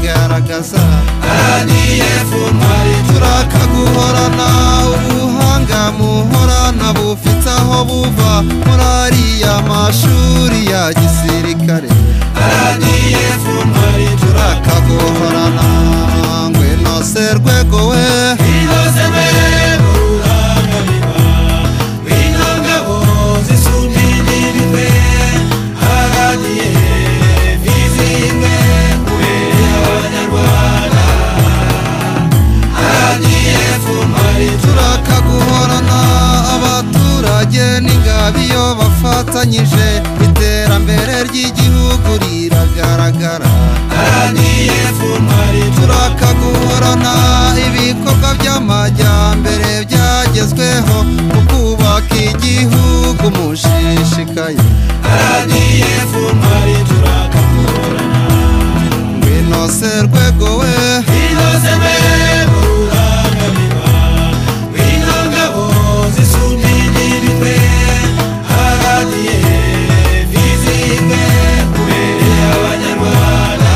nyagaza araniye funtwari turaka guhorana ubuhanga muhorana bufite aho buva muri ariya mashuri ya gisirikare araniye funtwari turaka guhorana ngwe nose rwego we inose rwego rurangamirwa w'intangabo zisumba imirwe araniye vizimwe kubera abanyarwanda araniye fumari turaka guhorana abaturage n'ingabe iyo bafatanyije iterambere ry'igihugu riragaragara araniye fumari turaka guhorana ibikorwa by'amajyambere byagezweho mu kubaka igihugu mushishikaye araniye fumari turaka guhorana winose rwego we inose rwego rurangamirwa w'intangabo zisumba imirwe haraniye vizimwe kubera abanyarwanda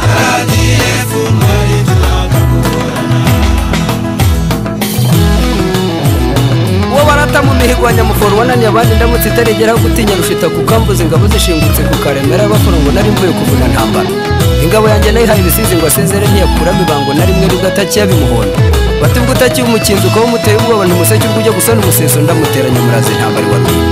haraniye fumari turaka uwo barata mu mihigo wa nyamuforo wananiye abandi ndamutse itarigeraho gutinya rushita kuko ambuze ingabo zishingutse ku karemera bakora ngo nari mvuye kuvuna ntambara ingabo yanjye nayihaye ibisizi ngo asezere ntiyakuramo ibanga na rimwe nibwo atakiye abimuhonda bati ubwo utakiye umukinzi ukaba umuteye ubwoba ntumuseke ubwo ujya gusana umuseso ndamuteranya muraza intambara iwatuye